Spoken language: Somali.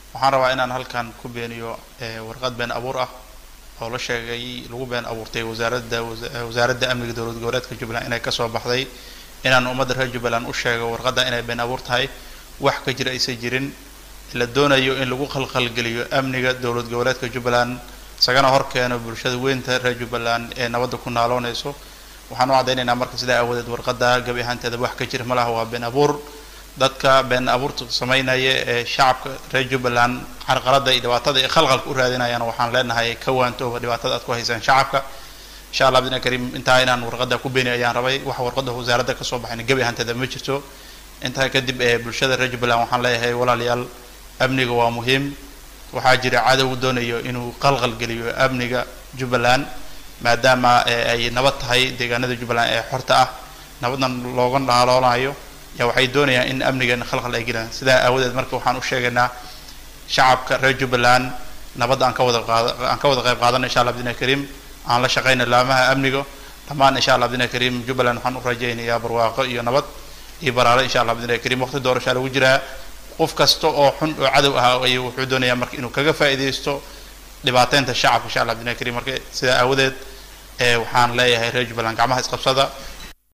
waxaan rabaa inaan halkan ku beeniyo warqad been abuur ah oo la sheegay lagu been abuurtay wasaaradda wasaaradda amniga dowlad goboleedka jubbaland inay kasoo baxday inaan ummadda reer jubbaland u sheego warqadda inay been abuur tahay wax ka jira aysan jirin la doonayo in lagu khalkhalgeliyo amniga dowlad goboleedka jubbaland isagana hor keeno bulshada weynta reer jubbaland ee nabadda ku naaloonayso waxaan u caddaynaynaa marka sidaa aawadeed warqadda gabi ahaanteeda wax ka jira ma laha waa been abuur dadka been abuurta samaynaya ee shacabka reer jubbaland carqalada iyo dhibaatada iyo khalqalka u raadinayaan waxaan leenahay ka waantooba dhibaatada aad ku haysaan shacabka insha allah bidna kariim intaa inaan warqadda ku beeni ayaan rabay wax warqadda wasaaradda kasoo baxayna gabi ahaanteeda ma jirto intaa kadib ee bulshada reer jubbaland waxaan leeyahay walaalayaal amniga waa muhiim waxaa jira cadow doonayo inuu qalqal geliyo amniga jubbaland maadaama ay nabad tahay deegaanada jubbaland ee xorta ah nabadna looga dhaaloolayo ya waxay doonayaan in amnigeena khalkhal ay gelaan sidaa aawadeed marka waxaan u sheegaynaa shacabka reer jubbaland nabadda aan ka wada qaad aan ka wada qayb qaadana insha allah bidna kariim aan la shaqayna laamaha amniga dhammaan insha allah bidna kariim jubbaland waxaan u rajaynayaa barwaaqo iyo nabad iyo baraale insha allah bidna kariim waqti doorashaa lagu jiraa qof kasta oo xun oo cadow ah ayuu wuxuu doonayaa marka inuu kaga faa'iidaysto dhibaateynta shacabka insha allah bidna kariim marka sidaa aawadeed waxaan leeyahay reer jubbaland gacmaha isqabsada